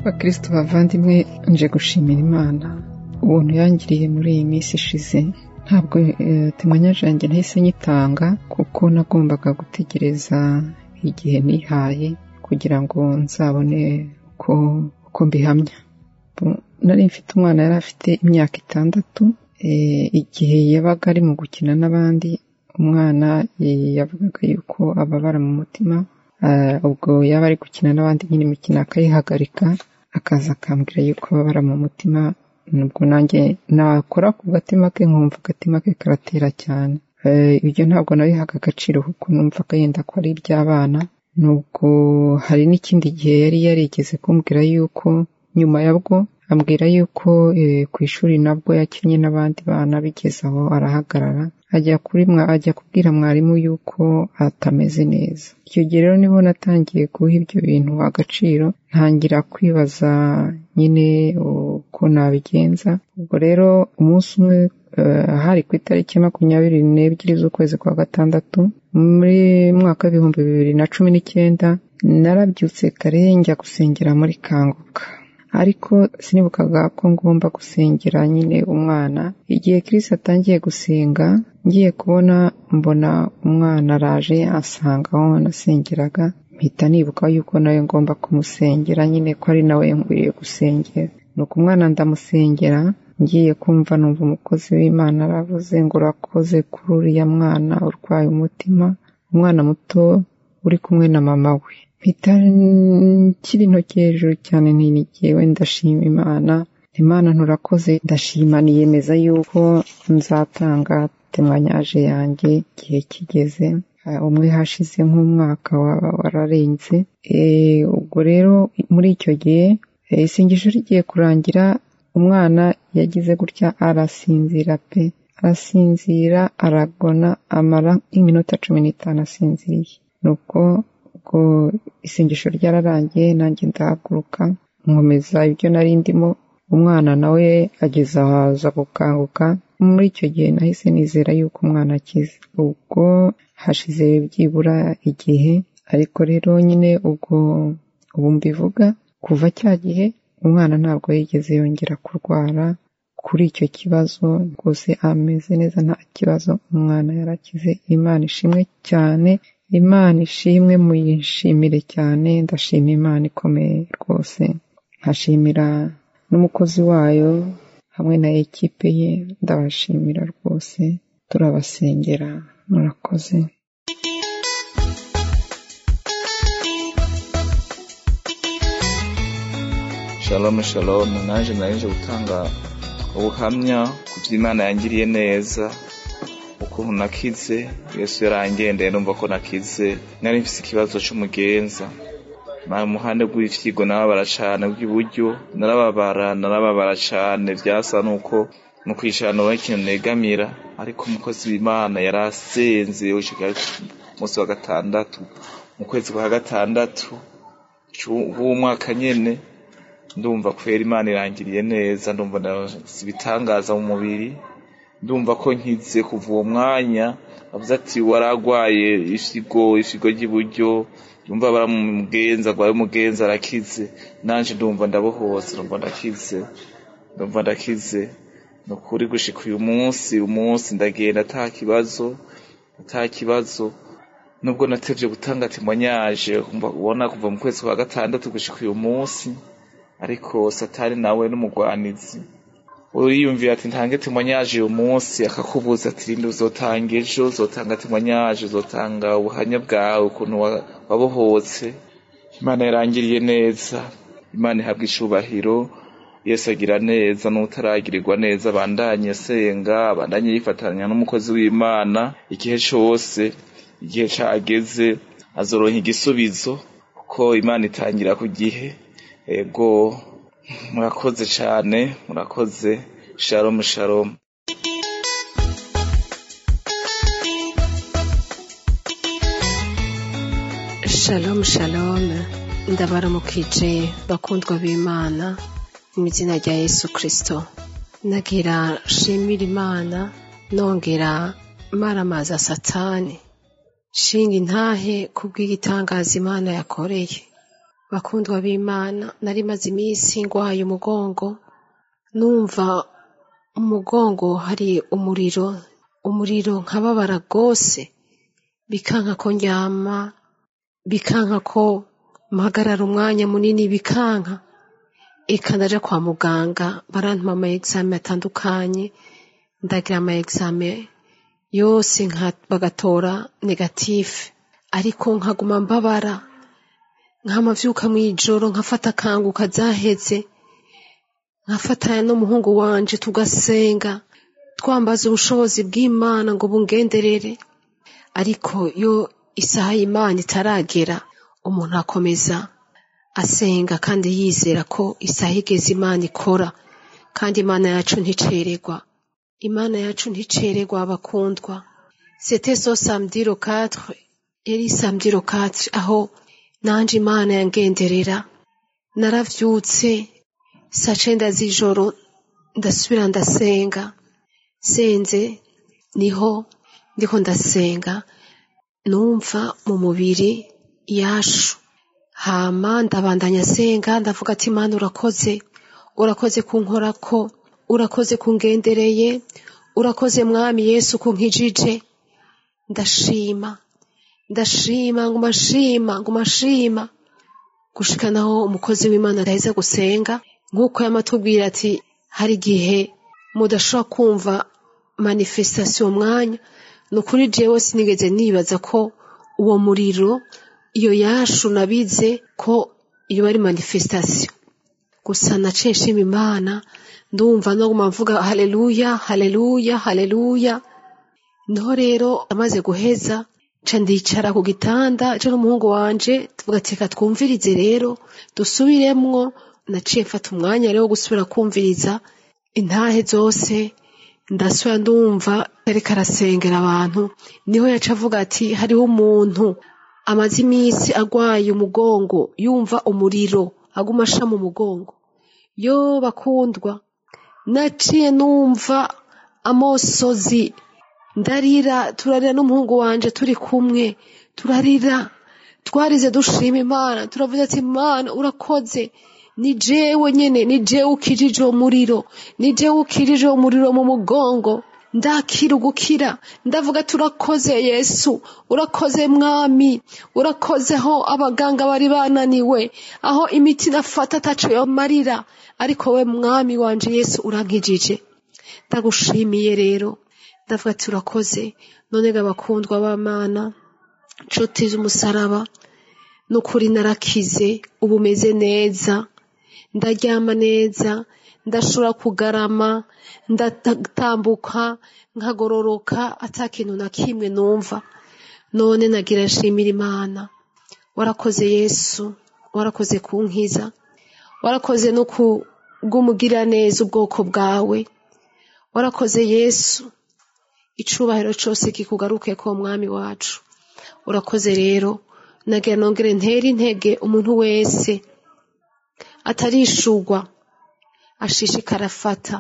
bakristo bavandimwe nje gushimira imana ubuntu yangiriye muri iyi minsi ishize ntabwo temanyaje yanjye ntahise nyitanga kuko nagombaga gutegereza igihe nihaye kugira ngo nzabone uko mbihamya nari mfite umwana yari afite imyaka itandatu igihe yabaga ari mu gukina n'abandi umwana yavugaga yuko ababara mu mutima ubwo yaba ari gukina n'abandi nyine imikino akayihagarika akaza akambwira yuko ababara mu mutima nubwo nanjye nakora ku gatima ke nkumva agatima ke karatera cyane ibyo ntabwo nabihaga agaciro kuko numvaga yenda ko ari iby'abana nubwo hari n'ikindi gihe yari yarigeze kumbwira yuko nyuma yabwo ambwira yuko ku ishuri nabwo yakinnye n'abandi bana bigeze aho arahagarara ajya kuri ajya kubwira mwarimu yuko atameze neza icyo gihe rero nibo natangiye guha ibyo bintu agaciro ntangira kwibaza nyine uko nabigenza ubwo rero umunsi umwe hari ku itariki makumyabiri n'ebyiri z'ukwezi kwa gatandatu muri mwaka w'ibihumbi bibiri na cumi n'icyenda narabyutse kare njya gusengera muri kanguka ariko sinibukaga ko ngomba gusengera nyine umwana igihe Chris atangiye gusenga ngiye kubona mbona umwana araje asanga aho nasengeraga mpita nibuka yuko nawe ngomba kumusengera nyine ko ari nawe nkwiriye gusengera nuko umwana ndamusengera ngiye kumva numva umukozi w'imana aravuze ngo urakoze kuri uriya mwana urwaye umutima umwana muto uri kumwe na mama we mpita nshyira intoki hejuru cyane ntinigewe ndashima imana imana nturakoze ndashima niyemeza yuko nzatanga temanyaje yanjye igihe kigeze umwe hashize nk'umwaka wararenze ubwo rero muri icyo gihe isengesho rigiye kurangira umwana yagize gutya arasinzira pe arasinzira aragona amara iminota cumi n'itanu asinziriye nuko ubwo isengesho ryararangiye nanjye ndahaguruka nkomeza ibyo nari ndimo umwana nawe ageze aho aza gukanguka muri icyo gihe nahise nizera yuko umwana akize ubwo hashize byibura igihe ariko rero nyine ubwo ubu mbivuga kuva cya gihe umwana ntabwo yigeze yongera kurwara kuri icyo kibazo rwose ameze neza nta kibazo umwana yarakize imana ishimwe cyane imana ishimwe muyishimire cyane ndashima imana ikomeye rwose nkashimira n'umukozi wayo hamwe na ekipe ye ndabashimira rwose turabasengera murakoze shalom shalom naje naje gutanga ubuhamya ku by'imana yangiriye neza ukuntu nakize yesu yarangendeye numva ko nakize nari mfite ikibazo cy'umugenza mu muhanda rw'ifyigo narababara cyane bw'iburyo narababara narababara cyane byasa nuko mu kwicara nawe ikintu negamira ariko umukozi w'imana yari asenze umunsi wa gatandatu mu kwezi kwa gatandatu w'umwaka nyine ndumva kwera imana irangiriye neza ndumva ibitangaza mu mubiri ndumva ko nkize kuva uwo mwanya avuze ati waragwaye ifigo ifigo ry'iburyo yumva baramugenza agwaye umugenza arakize nanje ndumva ndabohotse ndumva ndakize ndumva ndakize ni ukuri gushika uyu munsi umunsi ndagenda ata kibazo ata kibazo nubwo natevye gutanga temoignage ubona kuva mu kwezi kwa gatandatu gushika uyu munsi ariko satani nawe n'umugwanizi uriyumvira ati ntange temoignage uyu munsi akakubuza ati rindi uzotanga ejo uzotanga temoignage uzotanga ubuhamya bwawe ukuntu wabohotse imana yarangiriye neza imana ihabwa icubahiro yesu agira neza n'utaragirirwa neza abandanye asenga abandanye yifatanya n'umukozi w'imana igihe cose igihe cageze azoronka igisubizo kuko imana itangira ku gihe ego murakoze cyane murakoze shalom shalom shalom shalom ndabaramukije bakundwa b'imana mu izina rya yesu kirisito nagira shimira imana nongera maramaza satani shinga intahe kubw'igitangaza imana yakoreye bakundwa b'imana nari maze iminsi ngwaye umugongo numva umugongo hari umuriro umuriro nkababara rwose bikanka ko ndyama bikanka ko mpagarara umwanya munini bikanka eka ndaja kwa muganga barantuma ama exame atandukanye ndagira ama exame yose bagatora negatife ariko nkaguma mbabara nkamavyuka mw'ijoro nkafata akanguka zaheze nkafatanya n'umuhungu wanje tugasenga twambaza ubushobozi bw'imana ngo bungenderere ariko iyo isaha y'imana itaragera umuntu akomeza asenga kandi yizera ko isaha igeze imana ikora kandi imana yacu nticererwa imana yacu nticererwa abakundwa c'était so samedi le 4 yari samedi le 4 aho nanje imana yangenderera naravyutse saa cenda z'ijoro ndasubira ndasenga senze niho ndiko ndasenga numva mu mubiri yashu hama ndabandanya senga ndavuga ati imana urakoze urakoze kunkorako urakoze kungendereye urakoze mwami yesu kunkijije ndashima ndashima nguma nshima nguma nshima gushika naho umukozi w'imana adaheza gusenga nk'uko yamatubwira ati hari igihe mudashobora kumva manifestation mwanya ni ukuri jewe sinigeze nibaza ko uwo muriro iyo yashu nabize ko iyo ari manifestation gusa naciye nshima imana ndumva no guma mvuga haleluya haleluya haleluya niho rero amaze guheza nca ndicara ku gitanda je n'umuhungu wanje tuvuga ati reka twumvirize rero dusubiremwo naciye mfata umwanya rero wo gusubira kumviriza intahe zose ndasubira ndumva ariko arasengera abantu niho yaca avuga ati hariho umuntu amaze iminsi agwaye umugongo yumva umuriro aguma asha mu mugongo yo bakundwa naciye numva amosozi ndarira turarira n'umuhungu wanje turi kumwe turarira twarize dushima imana turavuze ati imana urakoze ni jewe nyene ni jewe ukijije uwo muriro ni jewe ukijije uwo muriro mu mugongo ndakira ugukira ndavuga turakoze yesu urakoze mwami urakoze aho abaganga bari bananiwe aho imiti nafata ataco yomarira ariko we mwami wanje yesu urankijije ndagushimiye rero ndavuga ati urakoze none ga bakundwa b'amana nshuti z'umusaraba n'ukuri narakize ubu meze neza ndaryama neza ndashobora kugarama ndatambuka nkagororoka ata kintu na kimwe numva none nagira nshimira imana warakoze yesu warakoze kunkiza warakoze no kubw'umugira neza ubwoko bwawe warakoze yesu icubahiro cose kikugaruke ko mwami wacu urakoze rero nagira nongere ntere intege umuntu wese atarishugwa ashishikara afata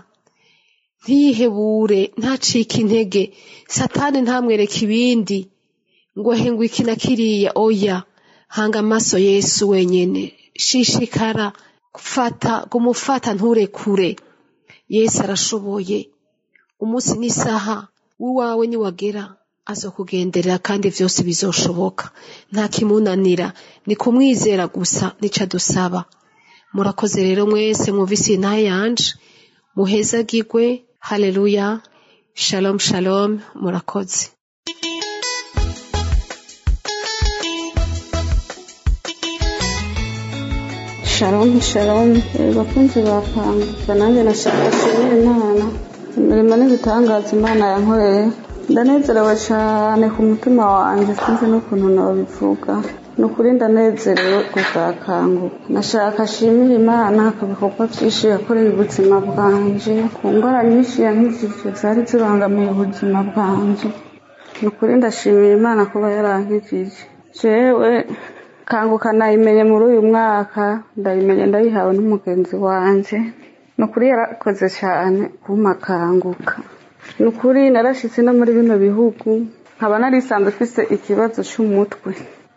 ntiyihebure ntacike intege satani ntamwereke ibindi ngo henga iki na kiriya oya hanga amaso yesu wenyene shishikara fata gumufata nturekure yesu arashoboye umunsi n'isaha w'iwawe niwagera azokugenderera kandi vyose bizoshoboka nta kimunanira ni kumwizera gusa nica dusaba murakoze rero mwese mwumvise intahe yanje muhezagirwe haleluya shalom shalom murakoze shalom shalom bakunzi bakanguka nanjye nashaka nshimira imana imirimo n'ibitangaza imana yankoreye ndanezerewe cyane ku mutima wanjye sinzi n'ukuntu nabivuga ni ukuri ndanezerewe kuzakanguka nashaka ashimira imana ku bikorwa byinshi yakoreye ubuzima bwanjye ku ndwara nyinshi yankijije zari zibangamiye ubuzima bwanjye ni ukuri ndashimira imana kuba yarankijije jewe kanguka nayimenye muri uyu mwaka ndayimenye ndayihawe n'umugenzi wanjye ni ukuri yarakoze cyane kumakanguka ni ukuri narashyitse no muri bino bihugu nkaba narisanzwe mfise ikibazo cy'umutwe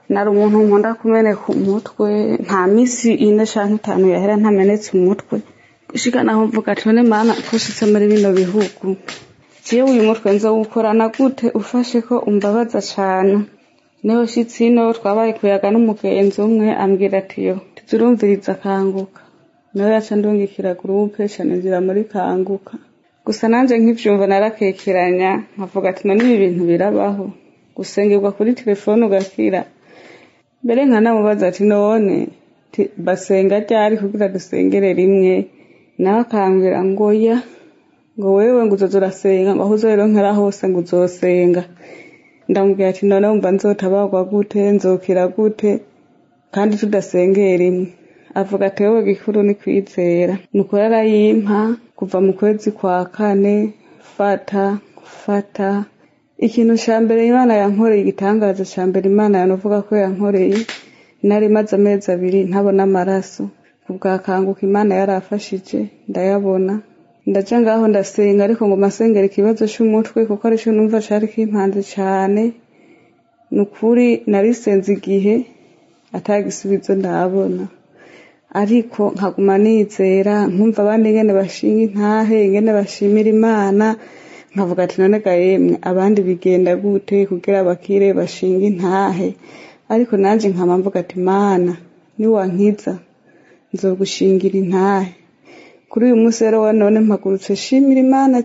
nari umuntu nkunda kumeneka umutwe nta minsi ine canke itanu yahera ntamenetse umutwe gushika naho mvuga ati none mana kushitse muri bino bihugu jewe uyu mutwe nzowukorana gute ufashe ko umbabaza cane niho shitsi ino twabaye kuyaga n'umugenzi umwe ambwira ati yo tuzurumviriza kanguka nawe yaca ndungikira gurupe canizira muri kanguka gusa nanje nkivyumva narakekeranya nkavuga ati none ibi bintu birabaho gusengerwa kuri telefone ugakira mbere nkanamubaza ati none basenga ryari kugira dusengere rimwe nawe akambwira ngo ya ngo wewe ngo uzoza urasenga ngo aho uzoyironkera hose ngo uzosenga ndamubwira ati none wumva nzotabagwa gute nzokira gute kandi tudasengeye rimwe avuga ati wowe gikuru ni kwizera nuko yarayimpa kuva mu kwezi kwa kane fata fata ikintu ca mbere imana yankoreye igitangaza ca mbere imana yanovuga ko yankoreye nari maze amezi abiri ntabona amaraso kubwakanguka imana yarafashije ndayabona ndaca ngaho ndasenga ariko ngo masengera ikibazo c'umutwe kuko arico numva cari kimpanze cane ni ukuri narisenze igihe atagisubizo ndabona ariko nkaguma nizera nkumva abandi ingene bashinga intahe ingene bashimira imana nkavuga ati none ga yemwe abandi bigenda gute kugira bakire bashinga intahe ariko nanje nkama mvuga ati mana niwankiza nzogushingira intahe kuri uyu munsi rero wa none mpagurutse shimira imana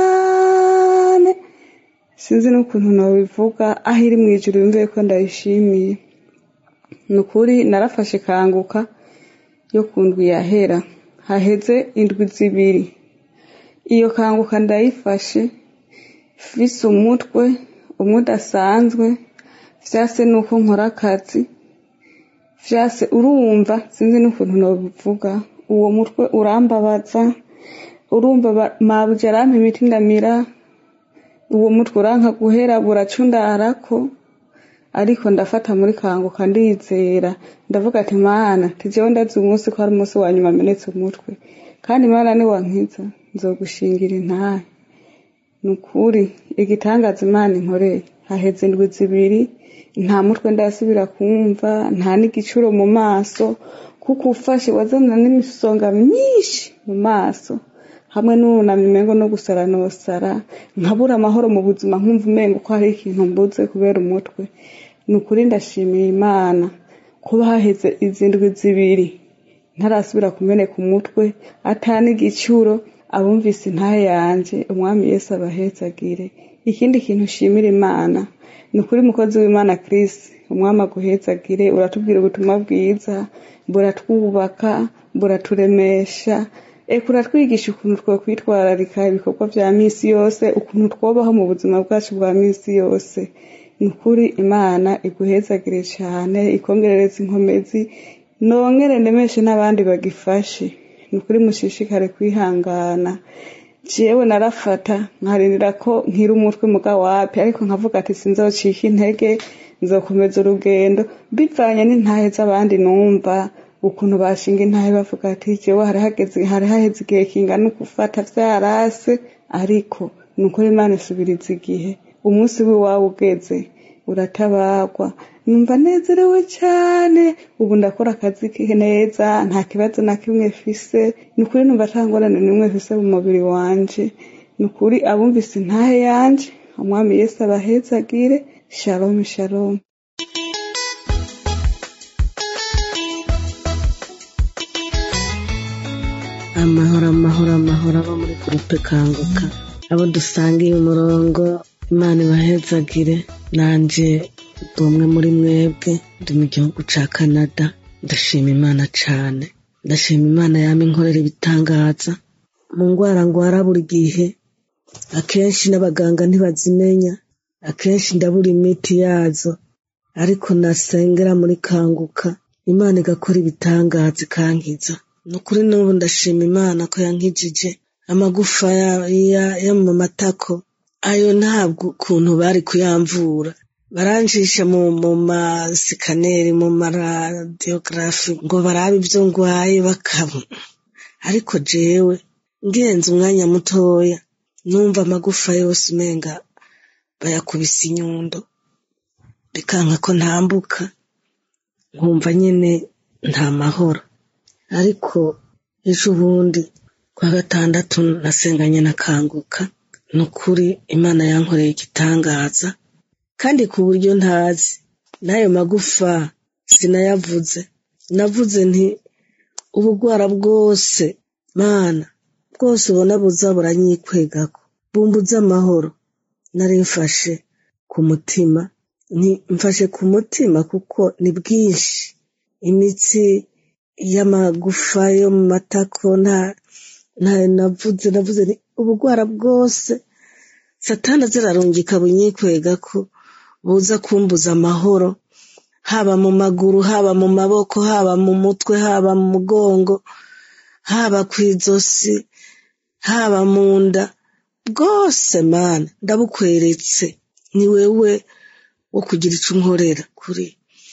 cane sinzi n'ukuntu nobivuga aho iri mw'ijuru yumviye ko ndayishimiye ni ukuri narafashe kanguka yo ku ndwi yahera haheze indwi zibiri iyo kanguka ndayifashe fise umutwe umwe udasanzwe vyase nuko nkora akazi vyase urumva sinzi n'ukuntu nobivuga uwo mutwe urambabaza urumva mabuje arampa imiti ndamira uwo mutwe uranka guhera buracundarako ariko ndafata muri kanguka ndizera ndavuga ati mana tijewe ndazi umunsi ko ari umunsi wa nyuma amenetse umutwe kandi mana niwankiza nzogushingira intahe ni ukuri igitangaza imana inkoreye haheze indwi zibiri nta mutwe ndasubira kumva nta n'igicuro mu maso kuko ufashe wazana n'imisonga myinshi mu maso hamwe n'unamye umengo no gusara nosara nkabura amahoro mu buzima nkumva umengo ko hari ikintu mbuze kubera umutwe ni ukuri ndashimiye imana kuba haheze izi ndwi zibiri ntarasubira kumeneka umutwe atani igicuro abumvise intahe yanje umwami yesu abahezagire ikindi kintu ushimira imana ni ukuri mukozi w'imana Chris umwami aguhezagire uratubwira ubutumwa bwiza buratwubaka buraturemesha eka uratwigisha ukuntu twokwitwararika ibikorwa vya misi yose ukuntu twobaho mu buzima bwacu bwa misi yose ni ukuri imana iguhezagire cane ikongerereza inkomezi nongere ndemeshe n'abandi bagifashe ni ukuri mushishikare kwihangana jewe narafata nkarindira ko nkira umutwe muga wapi ariko nkavuga ati sinzocika intege nzokomeza urugendo bivanye n'intahe z'abandi numva ukuntu bashinga intahe bavuga ati jewe hari hageze hari haheze igihe kingana ukufata vyarase ariko ni ukuri imana isubiriza igihe umunsi w'iwawe ugeze uratabagwa numva nezerewe cyane ubu ndakora akazi neza nta kibazo na kimwe fise ni ukuri numva ata ngorane n'imwe fise mu mubiri wanje ni ukuri abumvise intahe yanje umwami yesu abahezagire shalom shalom amahoro amahoro amahoro abo muri gurupe kanguka abo dusangiye umurongo imana ibahezagire nanje ndi umwe muri mwebwe ndi mu gihugu ca canada ndashima imana cane ndashima imana yama inkorera ibitangaza mu ngwara ngwara buri gihe akenshi n'abaganga ntibazimenya akenshi ndabura imiti yazo ariko nasengera muri kanguka imana igakora ibitangaza ikankiza ni ukuri n'ubu ndashima imana ko yankijije amagufa yo mu matako ayo ntabwo ukuntu bari kuyamvura baranjisha mu mu masikaneri mu maradiyogarafi ngo barabe ibyo ngwaye bakabona ariko jewe ngenze umwanya mutoya numva amagufa yose umenga bayakubise inyundo bikanka ko ntambuka nkumva nyine nta mahoro ariko ejo bundi kwa gatandatu nasenganye nakanguka ni ukuri imana yankoreye igitangaza kandi ku buryo ntazi n'ayo magufa sinayavuze navuze nti ubugwara bwose mana bwose ubona buza buranyikwegako bumbuze amahoro nari mfashe ku mutima mfashe ku mutima kuko ni bwinshi imitsi y'amagufa yo mu matako nta navuze navuze ubugwara bwose satana zirarungika bunyikwega ko buza kumbuza amahoro haba mu maguru haba mu maboko haba mu mutwe haba mu mugongo haba ku izosi haba mu nda bwose mana ndabukweretse ni wewe wo kugira icyo unkorera kuri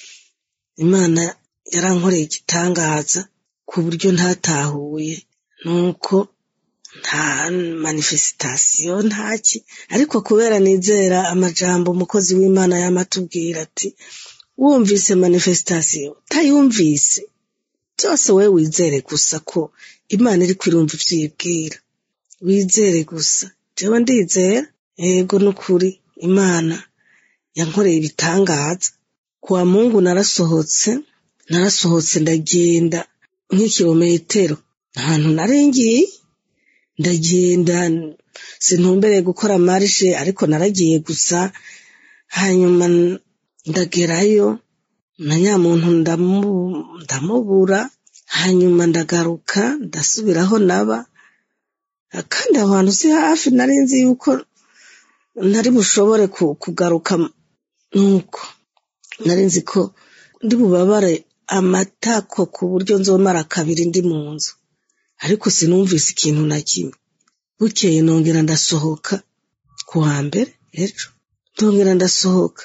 imana yarankoreye igitangaza ku buryo ntatahuye nuko nta manifesitasiyo ntaki ariko kubera nizera amajambo umukozi w'imana yamatubwira ati wumvise manifesitasiyo utayumvise byose wowe wizere gusa ko imana iri kwirumva ibyo uyibwira wizere gusa jewe ndizera yego n'ukuri imana yankoreye ibitangaza kwa mungu narasohotse narasohotse ndagenda nk'ikirometero ahantu narengiye ndagenda sintumbereye gukora marishe ariko naragiye gusa hanyuma ndagerayo na nyamuntu ndamubura hanyuma ndagaruka ndasubiraho naba kandi aho hantu si hafi nari nzi yuko ntari bushobore kugaruka nuko nari nzi ko ndi bubabare amatako ku buryo nzomara kabiri ndi mu nzu ariko sinumvise ikintu na kimwe bukeye nongera ndasohoka ku wa mbere ejo ndongera ndasohoka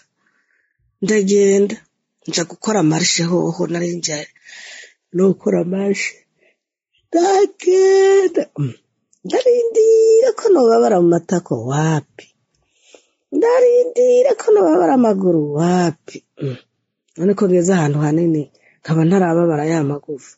ndagenda nja gukora marishe hoho nari njaye no gukora marishe ndagenda ndarindira ko nobabara mu matako wapi ndarindira ko nobabara amaguru wapi none ko ngeze ahantu hanini nkaba ntarababara ya magufa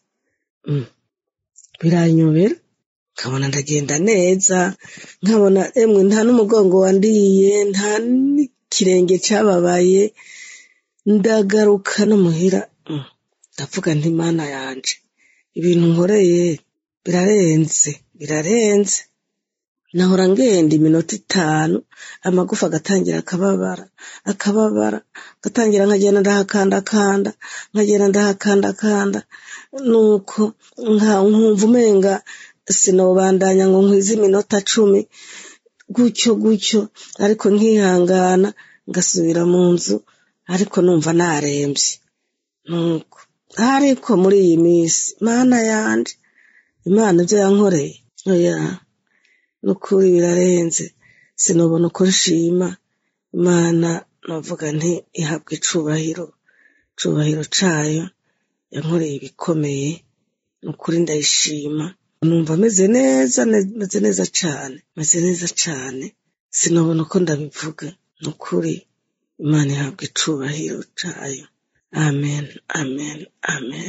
biranyobera nkabona ndagenda neza nkabona emwe nta n'umugongo wandiye nta n'ikirenge cyababaye ndagaruka no muhira ndavuga nti mana yanje ibintu nkoreye birarenze birarenze nahora ngenda iminota itanu amagufa agatangira akababara akababara agatangira nkagenda ndahakandakanda nkagenda ndahakandakanda nuko nkumva umenga sinobandanya ngo nkwize iminota cumi gutyo gutyo ariko nkihangana ngasubira mu nzu ariko numva narembye nuko ariko muri iyi minsi mana yanje imana ibyo yankoreye oya nukuri birarenze sinubona uko nshima imana navuga nti ihabwa icubahiro icubahiro cayo yankoreye ibikomeye nukuri ndayishima numva meze neza meze neza cane meze neza cane sinubona uko ndabivuga nukuri imana ihabwa icubahiro cayo amen amen amen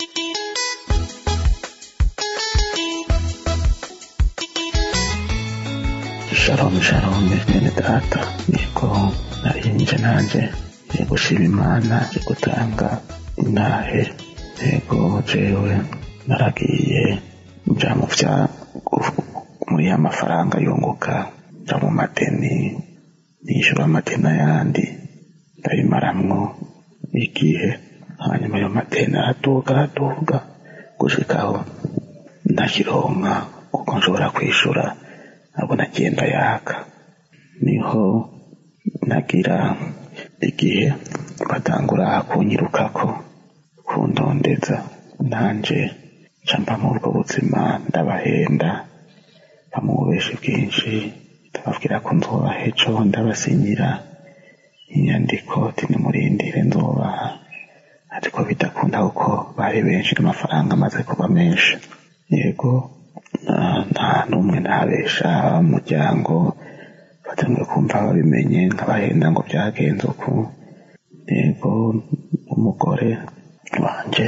shalom shalom bene data niko narinje nanje ngiye gushima imana nje gutanga intahe yego jewe naragiye nja mu vya muri ya mafaranga yunguka nja mu madeni nishura amadeni ayandi ndabimaramwo igihe hanyuma ayo madeni araduga araduga gushikaho ndakironka uko nshobora kwishura abo nagenda yaka niho nagira igihe batangura kunyirukako kundondeza nanje camba muri ubwo buzima ndabahenda bamububeshi bwinshi ndababwira ko nzobaha ejo ndabasinyira inyandiko tinimurindire nzobaha ariko bidakunda kuko bari benshi n'amafaranga amaze kuba menshi yego nta n'umwe ntabesha umuryango batangiye kumva babimenye nkabahenda ngo byagenze uku yego umugore wanje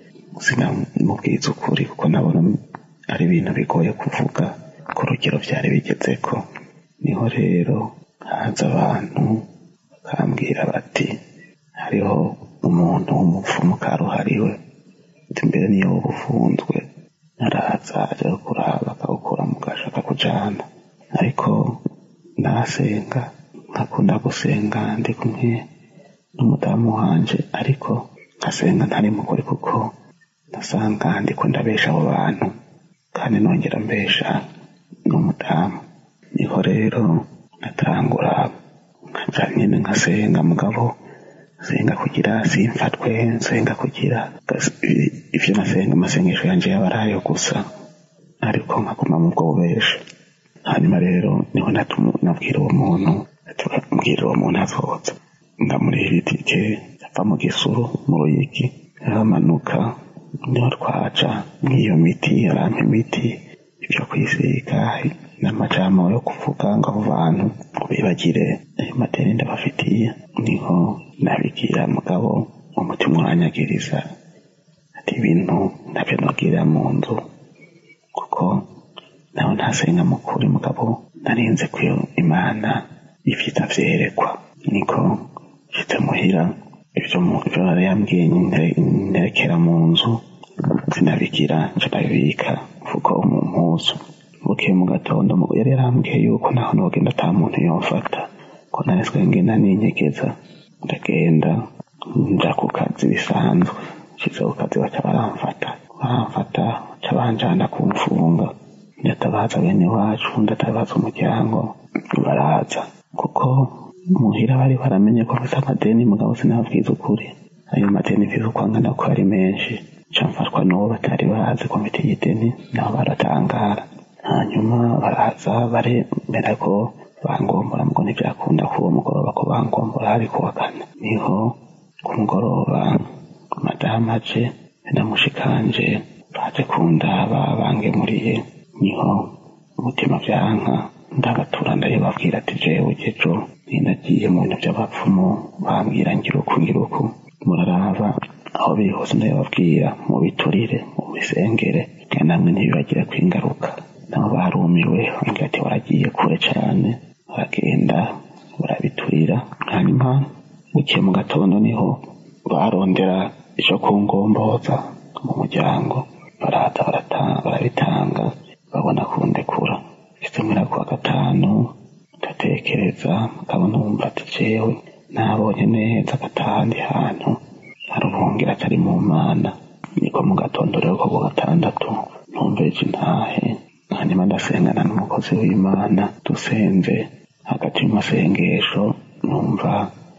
sinamubwiza ukuri kuko nabona ari ibintu bigoye kuvuga ku rugero byari bigezeko niho rero haza abantu bakambwira bati hariho umuntu w'umupfumu karuhariwe ati mbere niyo woba ufunzwe araza aja kuraba akawukura mu gasho akakujana ariko nasenga nkakunda gusenga ndi kumwe n'umudamu wanje ariko nkasenga ntari mukuri kuko ndasanga ndiko ndabesha abo bantu kandi nongera mbesha n'umudamu niho rero natangura nkaja nyene nkasenga mugabo senga kugira simfatwe nsenga kugira ivyo nasenga amasengesho yanje yaba ari ayo gusa ariko nkaguma mu bwo bubesha hanyuma rero niho nabwira uwo muntu mbwira uwo muntu azoza ndamuriha itike ava mu gisuru mu ruyigi aramanuka niho twaca nk'iyo miti arampa imiti ibyo kwisiga n'amajambo yo kuvuga ngo abo bantu bibagire ayo madeni ndabafitiye niho nabigira mugabo umutima uranyagiriza ati ibintu ntabyo nogirira mu nzu kuko nawe ntasenga mukuri mugabo narinze ko imana ifite vyerekwa niko nshitse muhira ibyo ibyo yari yambwiye nerekera mu nzu sinabigira nca ndabibika mfuko mu mpuzu bukeye mu gatondo yari yarambwiye yuko naho nogenda ata muntu yomfata ko nariswe ngenda ninyegeza ndagenda nja ku kazi bisanzwe nshitse ku kazi baca baramfata baramfata baca banjana kumfunga ndatabaza bene wacu ndatabaza umuryango baraza kuko muhira bari baramenye ko mfite amadeni mugabo sinababwiza ukuri ayo madeni mfite uko angana ko ari menshi nca mfatwa n'uwo batari bazi ko mfite igideni nabo baratangara hanyuma baraza baremera ko bangombora mugo ntibyakunda ko uwo mugoroba ko bangombora hari kuwa kane niho ku mugoroba madamu aje namushikanje baje kundaba bangemuriye niho umutima byanka ndabatura ndayibabwira ati jewe jejo ninagiye mu bintu by'abapfumu bambwira ngira uku ngira uku muraraba aho biri hose ndabibabwira mu biturire mu bisengere kandi namwe ntibibagira ko ingaruka nabo barumiwe bambwira ati waragiye kure cyane baragenda barabiturira hanyuma bukiye mu gatondo niho barondera icyo kungomboza mu muryango baraza barabitanga babona kundekura itumira kuwa gatanu ndatekereza nkabona wumva ati jewe nabonye neza agatahandi hantu hari ubuhungiro atari mu mana niko mu gatondo rero ko ku gatandatu numveje intahe hanyuma ndasengana n'umukozi w'imana dusenze hagati y'amasengesho numva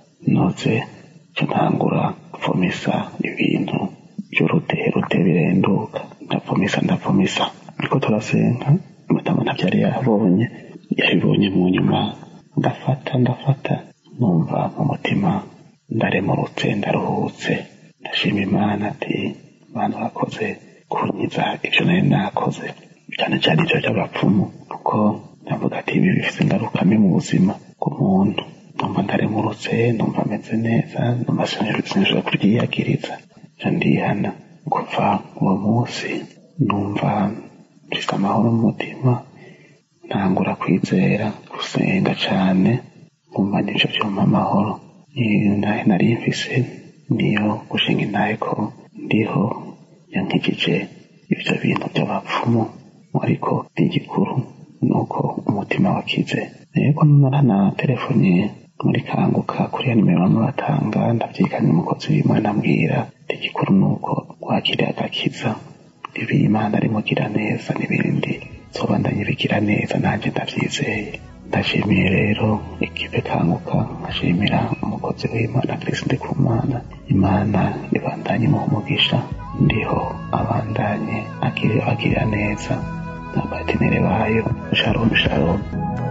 noze cyo ntangura gupfumisa ibintu by'uruterute birenduka ndapfumisa ndapfumisa niko turasenga madamu ntabyo yari yabonye yabibonye mu nyuma ndafata ndafata numva mu mutima ndaremurutse ndaruhutse ndashima imana ati bantu bakoze kunyiza ibyo nari nakoze cyane cyane ibyo by'abapfumu kuko ndavuga ati ibi bifite ingaruka mbi mu buzima bw'umuntu numva ndaremurutse numva ameze neza numva sinshobora kuryiyagiriza nca ndihana kuva uwo munsi numva mfite amahoro mu mutima ntangura kwizera gusenga cyane nkumva nibyo byumpa amahoro intahe nari mfise niyo gushinga intahe ko ndiho yankijije ibyo bintu by'abapfumu ariko igikuru ni uko umutima wakize yego narana telefoni muri kanguka kuri ya nimero bamwe batanga ndabyiganye umukozi w'imana ambwira igikuru ni uko wakiriye agakiza ibi imana arimugira neza n'ibindi nsobandanye bigira neza nanjye ndabyizeye ndashimiye rero ikipe kanguka nkashimira umukozi w'imana kirisiti ku mana imana ibandanye mu umugisha ndiho abandanye agirira neza n'abatenere bayo sharon sharon